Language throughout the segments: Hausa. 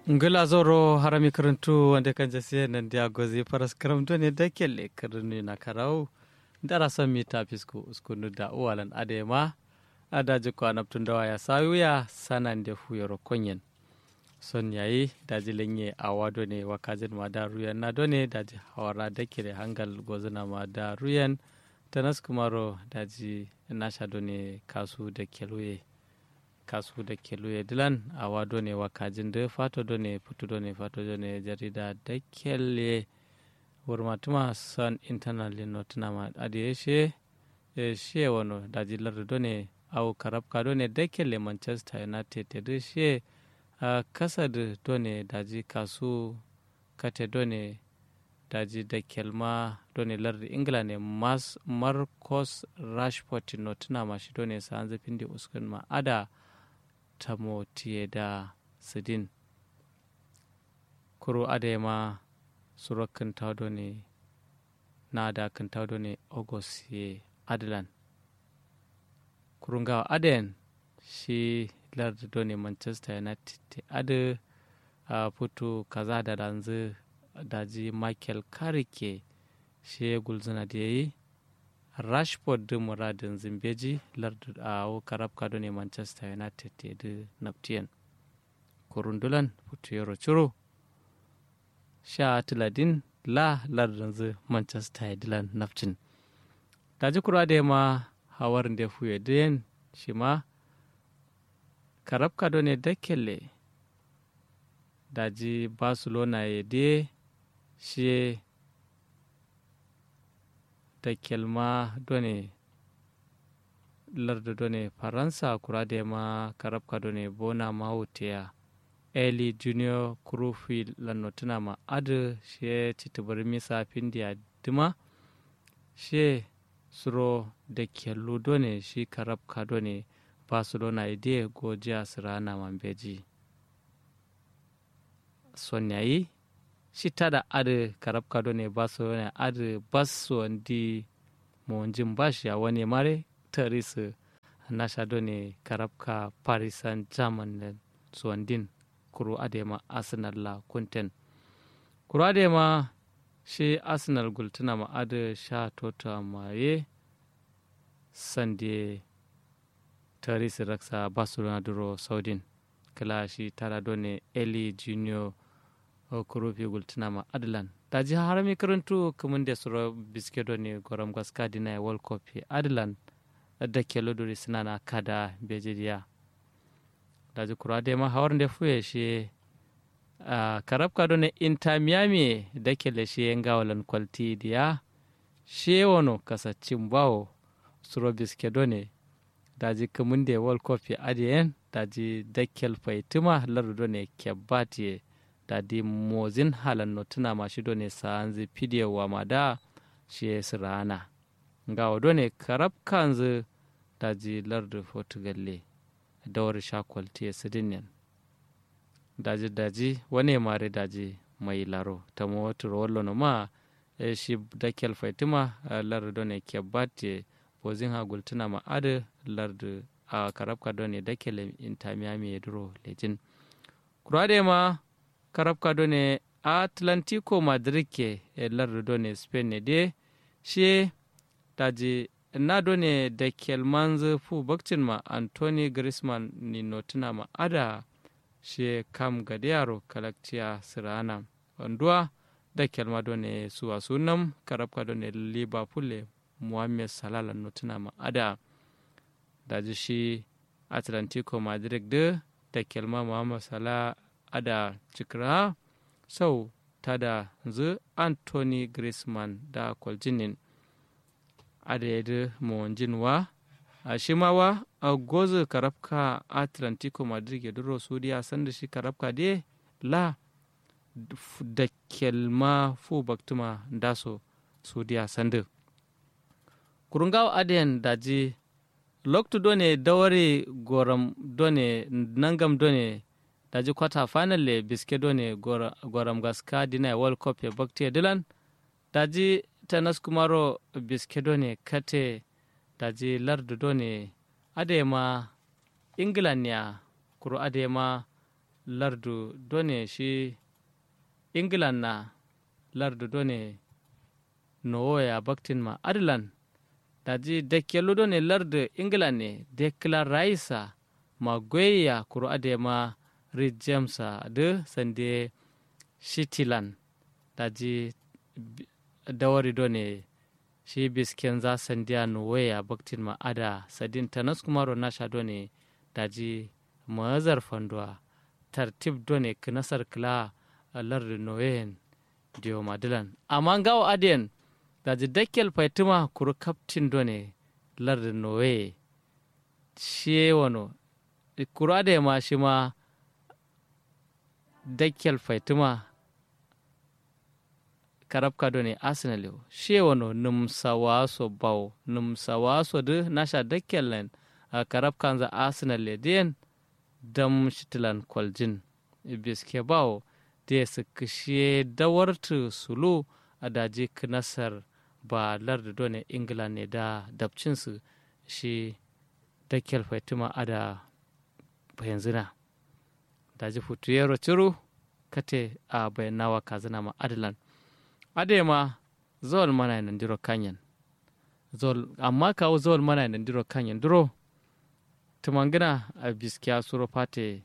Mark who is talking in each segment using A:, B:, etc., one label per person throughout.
A: ngila zoro harami karantu wanda kan jase nan dia gozi paras karamto ne da kelle karni na karau dara san mi ta fisko uskunu da uwalan adema adaji ko anaptun dawa ya sayuya sanan de fuyoro konyen son yayi daji lenye awado ne wakajin ma da ruyan na done daji hawara da kire hangal gozuna ma da ruyan tanas kumaro daji nasha done kasu da keluye kasu da keluye dilan awa done wakajin da fato done putu done fato done jarida da kelle wurmatuma son internal notuna ma adiye she she wano daji lardu done au karabka done da kelle manchester united da she a kasa da done daji kasu kate done daji da kelma done lardi ingila ne mas marcos rashford no tuna mashi done sa an zafin da uskun ma ada ta motiye da sidin kuro ada ma surakin taudo ne na da kan taudo ne august ye adlan kurungawa aden shi larda done manchester united te adu a fito kaza da ranzu daji michael karike shi gulzuna da ya yi rashford din muradin zimbeji larda a karabka done manchester united te da naftiyan kurundulan fito yaro ciro sha tiladin la lardin zu manchester dilan naftin daji kura da ma hawarin da fuye den shi ma karabka done dakkelle daji barcelona ye de shi dakkel ma done larda done faransa kura da ma karabka done bona mahutiya eli junior krufi lannotuna ma adu she titibar misa findiya dima she suro da kellu done shi karabka done barcelona ide gojiya sirana mambeji sonyayi shi tada adu karabka done barcelona adu basu wandi monjin bashi a wani mare tarisu nasha done karabka paris saint germain suwandin kuro adema arsenal la kunten kuro adema shi arsenal gultuna ma adu sha tota maye sande tarisi raksa barcelona duro saudin kala shi tara done eli junior kurufi gultuna ma adlan da ji harami karantu kamun da suro biske done goram gaska dina world cup adlan da ke lodori suna na kada bejiriya da ji kura da ma hawar da fuye shi karabka done inter miami da ke le shi yan gawalan kwalti diya shi wano kasacin bawo suro biske done daji kamunde world cup adiyen daji dakkel faitima lardo ne kebbatiye dadi mozin halan no tuna mashi do ne saanzi pidiyo wa mada shi sirana nga do ne karab kanzu daji lardo portugalle dawar shakwalti sidinin daji daji wane mare daji mai laro ta motar wallo no ma shi dakkel faitima lardo ne kebbatiye bozin ha gultuna ma ade lardu a karabka done dakele inta miami ya duro lejin kurade ma karabka done atlantico madrid ke e lardu done spain ne de shi daji na done da kelmanzu fu bakcin ma anthony griezmann ni notuna ma ada shi kam gade yaro kalakciya sirana wanduwa da kelma done suwa sunam karabka done liverpool muhammed salala no tuna ma ada da shi atlantico madrid da da kelma muhammad salah ada cikra sau ta da zu anthony griezmann da kwaljinin ada yadda mawanjinwa a shimawa a gozu karafka atlantico madrid ya duro su diya sanda shi karafka de la da kelma fu baktuma daso su diya sanda kurungaw aden daji loktu done dawari goram done nangam done daji kwata final le biske done goram gaska dina world cup e bakti dilan daji tanas kumaro biske done kate daji lardu done adema england ya kuro adema lardu done shi england na lardu done nowoya baktin ma adlan daji dekkelu done lardu england ne declan raisa ma goyya kuro ade ma reed jamesa de sande shitilan daji dawari done shi bisken za sandiya nowoya baktin ma ada sadin tanas kumaro nasha done daji mazar fanduwa tartib done kinasar kila lardu noyen dio madilan amma ngawo adiyan daji dakkel faitima kuru kaptin done lardu noye shi wano kuru ade ma shi ma dakkel faitima karabka done arsenal yo shi wano numsawaso baw numsawaso de nasha dakkel len karabkan za arsenal le den dam shitilan kwaljin biske bawo da su kishe dawartu sulu a daji nasar ba larda done ingila ne da dabcinsu shi dakkel faitima a da bayanzina daji futu yaro ciru kate a bayanawa kazina ma adalan ade ma zawal mana nan diro kanyan zawal amma kawo zawal mana nan diro kanyan duro tumangina a biskiya suro fate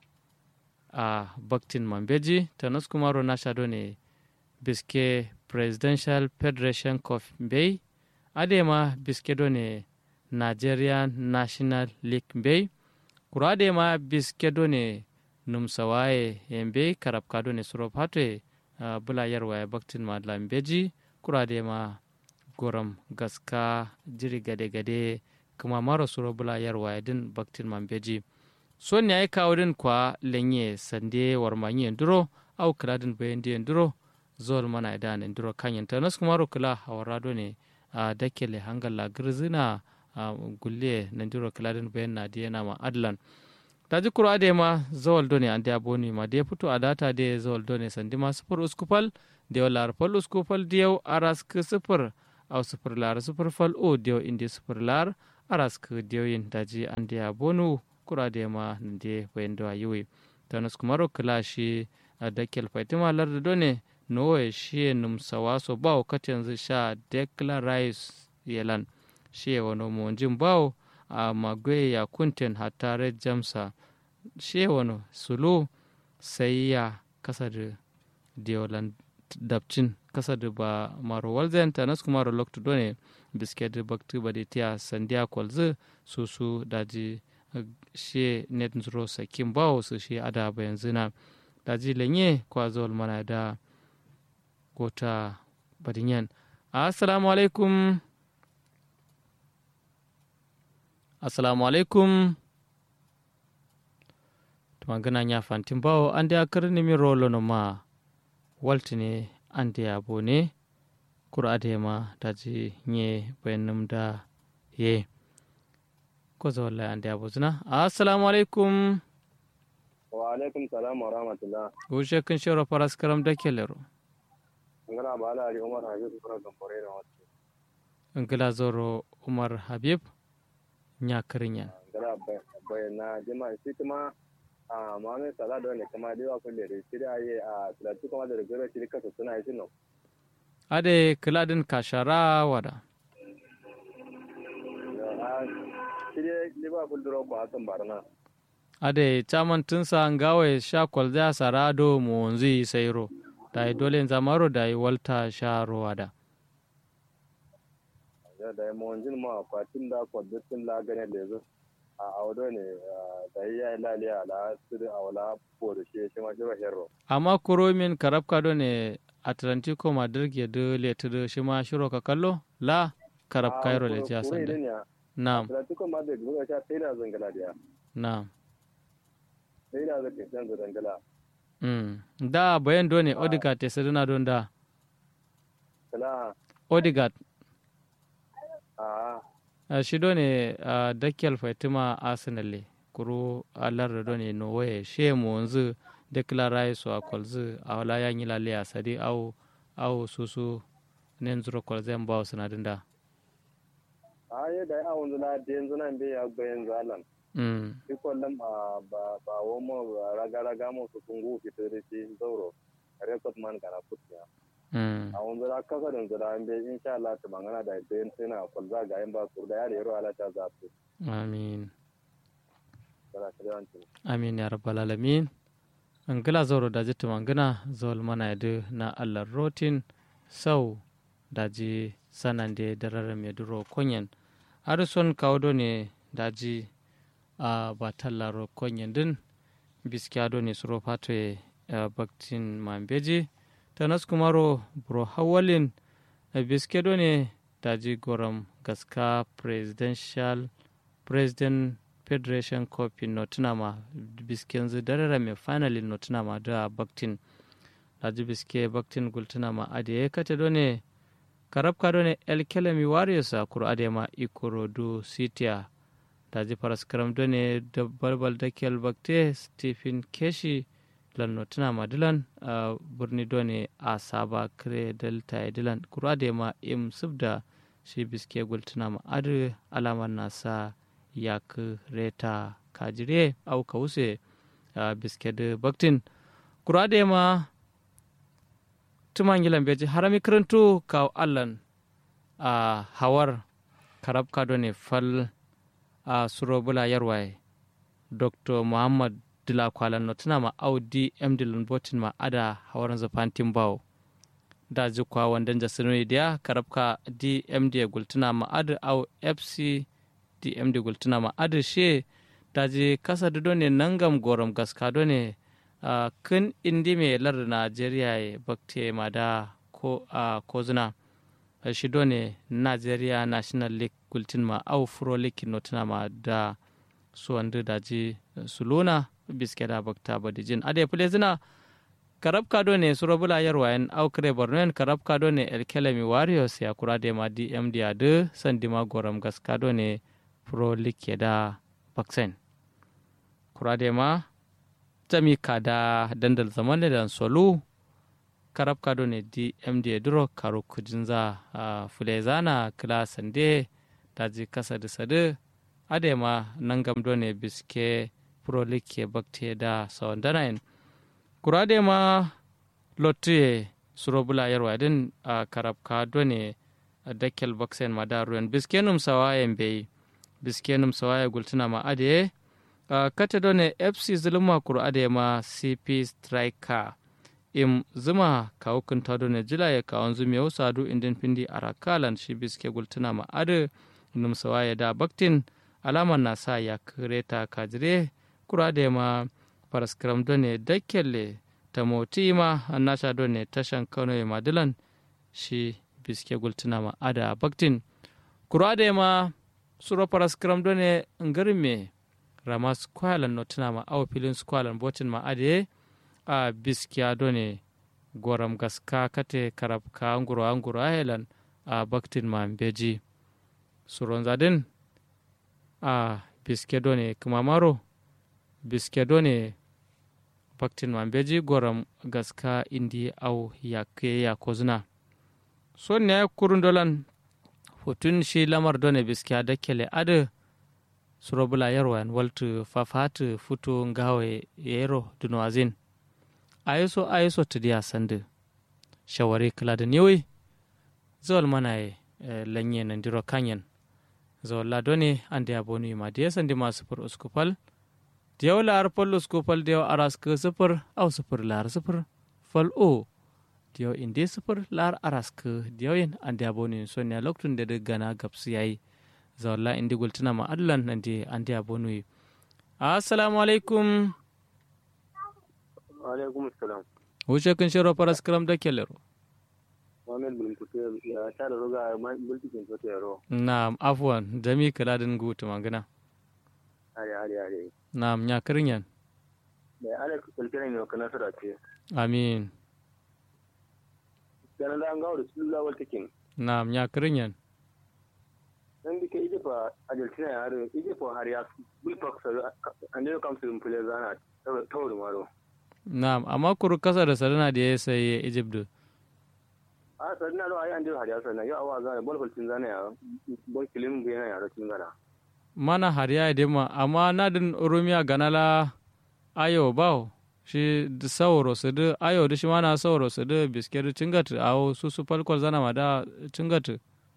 A: a baktin mambeji tanas kumaro na shado ne biske presidential federation cup bay adema biske do ne nigerian national league bay kuro adema biske do ne numsawaye yembe karabka do ne suro fate uh, bula yarwaye baktin ma lambeji kuro adema goram gaska jiri gade-gade kuma maro suro bula yarwaye din baktin mambeji son ya yi kawo din kwa lenye sande warmanye duro au kladin bayan diyan duro zol mana da ne duro kanyen ta nasu kuma kula hawarado ne a dakele hangala girzina a gulle na duro kladin bayan na diya na ma adlan ta ji kura da ma zawal done an da boni ma da fito a data da zawal done sandi ma sufur uskupal da yau larfal uskupal da yau aras ka sufur au sufur lar sufur fal o da yau indi sufur lar aras ka da yau yin daji an da bonu kurade ma nde wendo ayuwi tanus kumaro kilashi dakel faitima larda done nowe shi num sawaso bawo katenzu sha dekla rice yelan shi wano monjin bawo a magwe ya kunten hatare jamsa shi wano sulu sai ya kasa da diolan dabcin kasa da ba maro walzen tanus kumaro loktu done bisked bakti badi tiya sandiya kwalzu susu daji she net zuro sakin bawo su shi ada ba yanzu na daji lenye kwa zol mana da gota badinyan assalamu alaikum assalamu alaikum tumangana nya fantin bawo an da karni mi rolo no ma walti ne an da yabo ne kura da ma daji nye bayanum da ye koza wallahi ande abuzna assalamu alaikum
B: wa alaikum salam wa rahmatullah
A: ushe kun shoro paras karam da kelero
B: ngana bala ali umar habib kura gambore da wasu
A: ngila zoro umar habib nya karinya
B: ngana bayana jama'a shi kuma a mame sala da ne kuma da kulle da shi da yi a tilatu kuma da rigoro shi kasa suna yi sinu
A: ade kiladin kashara wada
B: shirye liverpool duro ko asan barna
A: ade chaman tunsa ngawe sha kwalza sarado monzi sairo dai dole zamaro dai walta sharo wada
B: da da monjin ma fatin da kwadatin la gane da zo a audo ne da ya laliya la sir awla por shi shi ma jiro hero
A: amma kuromin karabka do ne atlantico madrid ya de letu shi ma shiro ka kallo la karab kairo le ja sanda Naam.
B: Atletico Madrid buga sha sai da zangala da.
A: Naam.
B: Sai da zaka san da zangala.
A: Mm. Da bayan done Odegaard te saduna don da.
B: Kala.
A: Odegaard.
B: Ah.
A: Uh, shi done uh, dakkel Fatima Arsenal le. Kuro alar da done no waye she mu wanzu declare so a kolzu a wala yanyi lalle a sadi au au susu nen zuro kolzen bawo sanadin da.
B: aye da a wanzu na da yanzu nan bai ya bayan zalan
A: mm
B: shi kwallon ba ba ba womo raga raga mo su kungu fito da shi zauro record man kana kutiya
A: mm
B: a wanzu da kasa da zura an bai insha Allah ta mangana da ita yin tana kwalza ga yin ba su da yare yaro ala ta za su
A: amin
B: kana ta yawancin
A: amin ya rabbal alamin an gila zauro daji tumangina zawal mana yadu na allah rotin sau daji sanande darara mai duro konyen arison kawo ne daji a batallaro konyen din biskiya do ne suro fato e baktin mambeji tanas kumaro bro hawalin biske do ne daji goram gaska presidential president federation cup in notinama biske yanzu darara mai finalin notinama da baktin daji biske baktin gultunama ade ya kate do ne karabka do ne el kelemi warriors a kuro ade ma ikorodu sitia daji paraskaram do ne da balbal da kel bakte stephen keshi lan notinama dilan a birni do ne a saba kre delta dilan kuro ade ma im subda shi biske gultunama ade alamar nasa yak reta kajire au kause a bisked baktin kurade ma tumangilan beji harami karantu kaw allan a hawar karab kado ne fal a surobula yarwaye dr muhammad dila kwalan no tuna ma audi mdilin botin ma ada hawaran zafantin bawo da jikwa wandan jasinu dia karabka dmd gultuna ma ada au fc dm de gultuna ma adu she daji kasa do ne nangam gorom gaska do ne uh, kun indi me lar Najeriya e bakte ma da ko a uh, kozuna uh, shi do ne Nigeria National League gultin ma au Pro League notuna ma da su wanda daji suluna biske da bakta badijin ade fule zina karab kado ne surabula yarwayan au kare bornoen karab kado ne elkelemi warriors ya kura de ma dm dia de sandima goram gaskado ne pro league da baksen kurade ma jami kada dandal zaman da solu karab kado ne dmd duro karo kujinza a fulezana kila sande daji kasa da sade adema nangam do ne biske pro league bakte da sawandanayin kurade ma lotte surobula yarwa din a karab kado ne dakkel baksen madaruyan biske num sawayen bai biskenum sawaya gultuna ma ade uh, kata done fc zuluma kuru ade ma cp striker im zuma ka hukunta done jila ya kawon zumi yau sadu indin pindi arakalan shi biske gultuna ma ade num sawaya da baktin alaman na sa ya kireta kajire kuru ade ma paraskram done dakkelle ta moti ma annasha done tashan kano ya madilan shi biske gultuna ma ada baktin kuru ade ma suro paras kram done ngarme rama squalan no tana ma awa filin squalan botin ma ade a biskiya done goram gaska kate karab ka anguro anguro ahelan a baktin ma beji suron zadin a biske done kumamaro biske done baktin ma beji goram gaska indi au yakke ya kozuna so ne kurun dolan hotun shi lamar done biskiya da kele adu surobula yarwan waltu fafatu futu ngawe yero dunwazin ayiso ayiso tidiya sandu shawari kala da niwi zawal mana e lanye nan diro kanyen zawal la done ande abonu ma diya sandi ma sufur uskupal diyaw la arpol uskupal diyaw arask sufur au sufur lar sufur fal o diyaw inde sufur lar arask diyaw yin ande abonu sonya loktun da gana gapsu yayi zawalla indi gultuna ma adlan nandi andi abonu assalamu alaikum
B: alaikum assalam
A: wuce kun shiro paras kram da kelero
B: Mohamed bin Kutu ya ta da ruga mulkin Kutu yaro
A: na afwan jami kaladin gutu magana
B: are are are
A: na nya kirinyan
B: da ala kulkiran yau kana sura ce
A: amin
B: kana da an gawo da su lawal takin
A: na nya kirinyan
B: dan dike ije fa ajaltina ya har ije fa har ya bil pak sa an ne kam sun fule zana tawur maro
A: na amma kuru kasa da sarana da ya sai egypt
B: a sarina lo ayi an je har ya sana yau awa zana bol falcin zana ya bol kilim ga yana yaro cin gana
A: mana hariya ya ma amma na din rumiya ganala ayo bawo shi da sauro su da ayo da shi mana sauro su da biskit cingat a su su falkol zana ma da cingat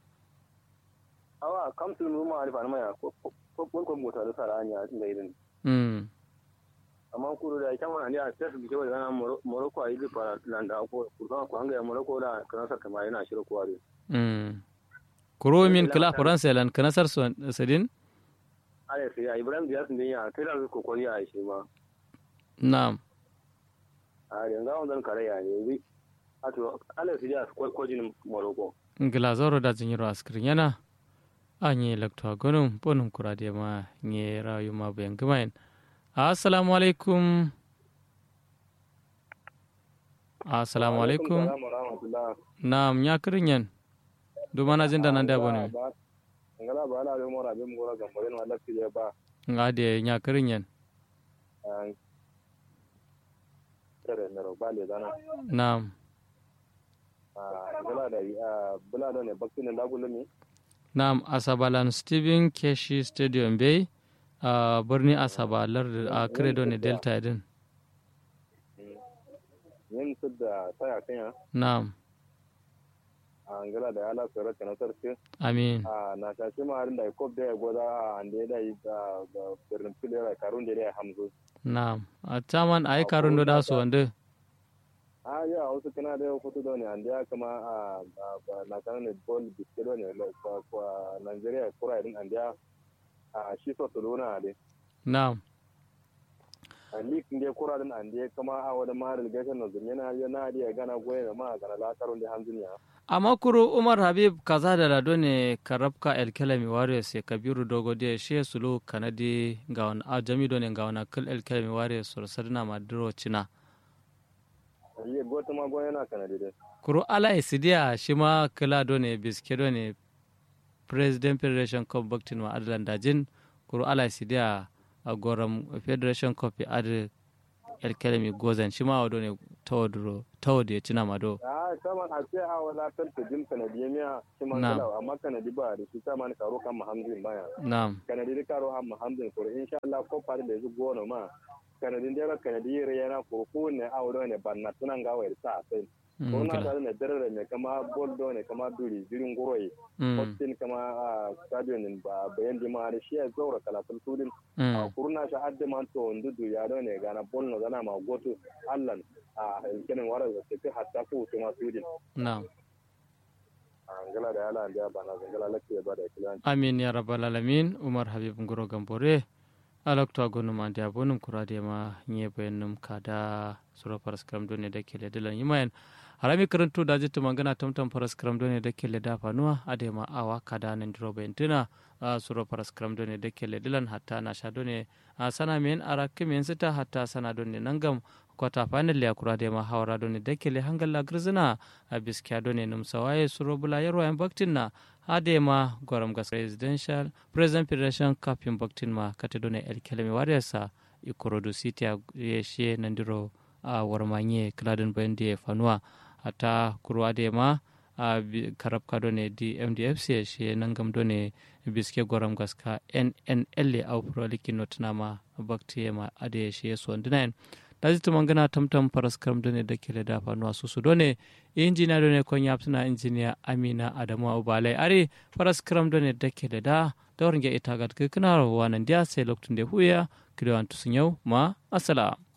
B: awa kamsul mu ma alfa ma ya ko ko ko mota da sara anya tun da irin
A: mm
B: amma kuro da kyan wani a tafi bi kawai zana morocco a yi bi fara landa ko kurkan ko hanga morocco da kana sarka ma yana shirya kowa da
A: mm kuro min kala faransa lan kanasar sadin
B: ale sai ya ibrahim dias din ya kai da ko ko ya shi ma
A: na'am
B: a yanzu an zan kare ya ne bi ato ale sai ya ko ko jin morocco
A: glazoro da jinyiro askirin yana a nye lakta gonum bonum kurade ma nye rayu ma bayan gumayin assalamu alaikum assalamu alaikum na'am nya kirin yan duma na jinda nan da bone
B: ngala ba ala be mora be mora ga mora wala ti ba
A: ngade nya kirin yan
B: tere nero bale dana
A: na'am
B: ngala da bula da ne bakti ne da gulumi
A: na'am asabalan steven keshi stadium bay a birni asaba lardin a credo ne delta din
B: yin su da saya kanya
A: na'am
B: a ngala da ala tsere ta na sarki
A: amin
B: a na ta shi ma harin da ko da goda a ande da yi da birnin filera karun da ya hamzu
A: na'am a caman a yi karun da su wanda
B: a ya wasu kana da kutu da ne ande ya kama a na kana ne bol biske da ne kwa Nigeria kura irin ande a shi so su luna ne
A: na'am
B: a likin da kura din ande kama a wani ma relegation na zume na ya na ya gana goye da ma gana la karun da hamzun ya
A: amma kuro umar habib kaza da lado ne karabka elkelemi warriors ya kabiru dogo de she sulu kanadi ga wani a jami ne ga wani kul elkelemi warriors sursar na maduro cina
B: yi gota ma goye na kanadi dai
A: kuro ala isidiya shi ma kula ne biske ne president federation cup baktin ma adalan dajin kuro ala isidiya a goram federation cup ya adi elkelemi gozan shi ma wado ne tawaduro tawad ya cina mado
B: a saman a ce a wala tanta jin kanadi miya shi man
A: Na'am.
B: kala amma kanadi ba da shi saman karo kan muhammadin baya
A: na'am
B: kanadi da karo kan muhammadin ko insha Allah ko fari da su gona ma kanadi da ra kanadi re yana ko ko ne a wado ne banna tunan ga wayar sa sai
A: Mm,
B: ko na
A: kala.
B: da ne dare ne kama boldo ne kama duri jirin goroyi
A: Mm,
B: hostin kama a stadion din ba bayan di ma da shi ya zaura kalatun tudin a
A: mm,
B: kurna shi adde man to ndudu ya do ne gana bolno gana ma goto allan a kenan wara da ke hatta ko to ma tudin
A: na'am
B: angala da yala ndiya bana zangala lakke ba da kilan
A: amin ya rabbal alamin umar habib ngoro gambore alakto agonum ande abonum kurade ma nye bayanum kada sura paras kram done da kele dilan yimayen harami karantu da jitu mangana tamtam paras kram done da kele da fanuwa ade ma awa kada nan diro bayantina a sura paras kram done da kele dilan hatta na sha done a sana men ara kimen sita hatta sana done nangam kwata final ya kurade ma hawra done da kele hangalla grzina a biskiya done num sawaye suro bula yarwa yan baktinna ade ma goram gas presidential president federation cup in baktin ma kate done el kelemi warriorsa ikorodu city a yeshe nandiro a warmanye kladin bende fanua ata kurwa de ma a bi- karab ka done di mdfc yeshe nangam done biske goram gas ka nnl au pro likino tunama bakti ma ade yeshe so ndinain daji tumangana tamtam paras karam done da kele da fanuwa susu done injiniya done kon yaptuna injiniya amina adamu ubale ari paras karam done da kele da dawar nge itagat ke kana wanan dia sai loktun de huya kido antu sunyau ma assalam